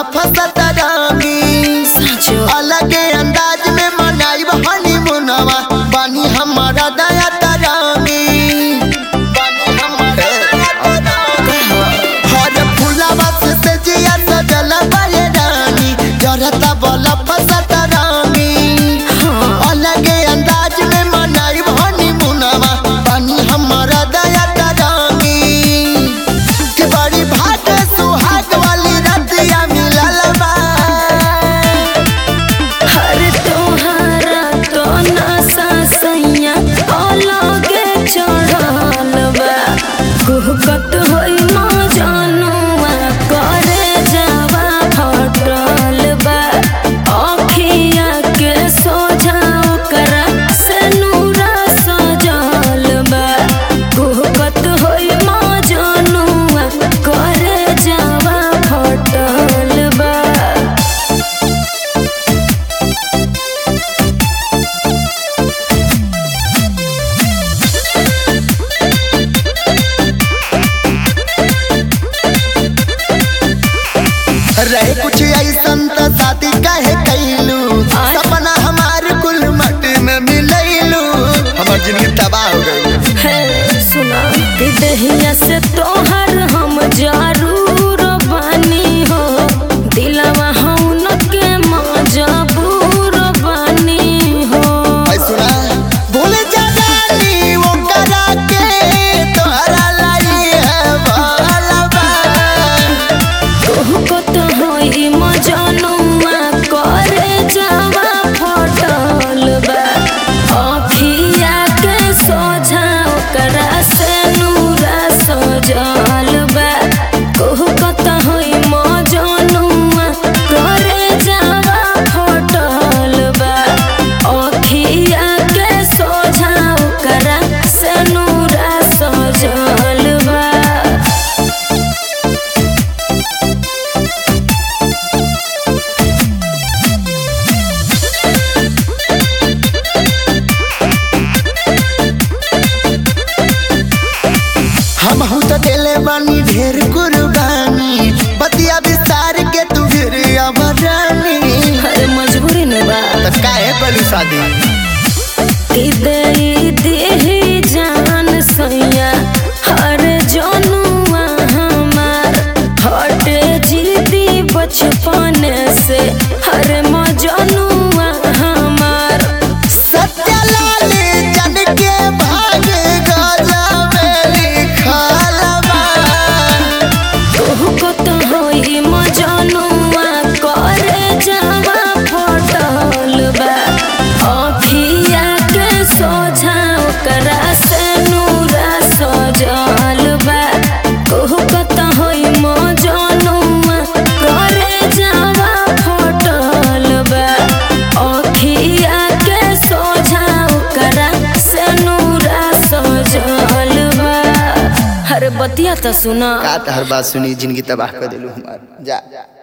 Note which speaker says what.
Speaker 1: फसत रंगी
Speaker 2: साचो
Speaker 1: अलग अंदाज में मनाई हनीमूनवा बानी हमारा दया तरंगी बानी हमारा दया तरंगी। हर फूलवा से से जिया सजल बाये रानी जरता बल फसत रंगी अलग अंदाज में मनाई हनीमूनवा बानी हमारा दया तरंगी कि बड़ी भाग सुहाग वाली रतिया मिलल बा
Speaker 2: हर तोहारा तो नशा सैया अलगे चढ़ल बा गुहकत होई माँ जानुआ करे जावा फटल बा अखिया के सोझा ओकरा से नूरा सजल बा गुहकत होई माँ जानुआ करे जावा फटल बा
Speaker 1: रहे कुछ ऐसन त शादी काहे कैलू
Speaker 2: आय।
Speaker 1: सपना हमार कुल मट में मिलैलू हमार जिंदगी तबाह हो गई
Speaker 2: है सुना कि दहिया से तोहर हम जरूर बानी हो दिलवा हम के मजबूर बानी हो
Speaker 1: ऐ सुना भूल जा रानी वो करा के तोहरा लाई है बालबा
Speaker 2: तोहको तो होई मजनुआ करे जावा फटल बा अखिया के सोझा ओकरा से नूरा सजल बा तोहको तो होई मजनुआ करे जावा फटल बा अखिया के सोझा ओकरा से नूरा सजल बा
Speaker 1: हम हूँ तो दिले बानी ढेर कुर्बानी बतिया विस्तार के तू फिर अब रानी
Speaker 2: अरे मजबूरी न बा
Speaker 1: त काहे कलू शादी
Speaker 2: दे दे जान सैया हर जनुआ हमार हटे जिदी बचपन से हर मजनुआ हमार
Speaker 1: सत्य लाल जन के भाग गजा में लिखल बा
Speaker 2: तोहको तो होई मजनुआ करे जावा फटल बा अखिया के सोझा ओकरा से नूरा सजल बा तोहको तो होई मजनुआ करे जावा फटल बा अखिया के सोझा ओकरा से नूरा सजल बा हर बतिया तो सुना
Speaker 1: का हर बात सुनी जिंदगी तबाह कर दिलू हमार जा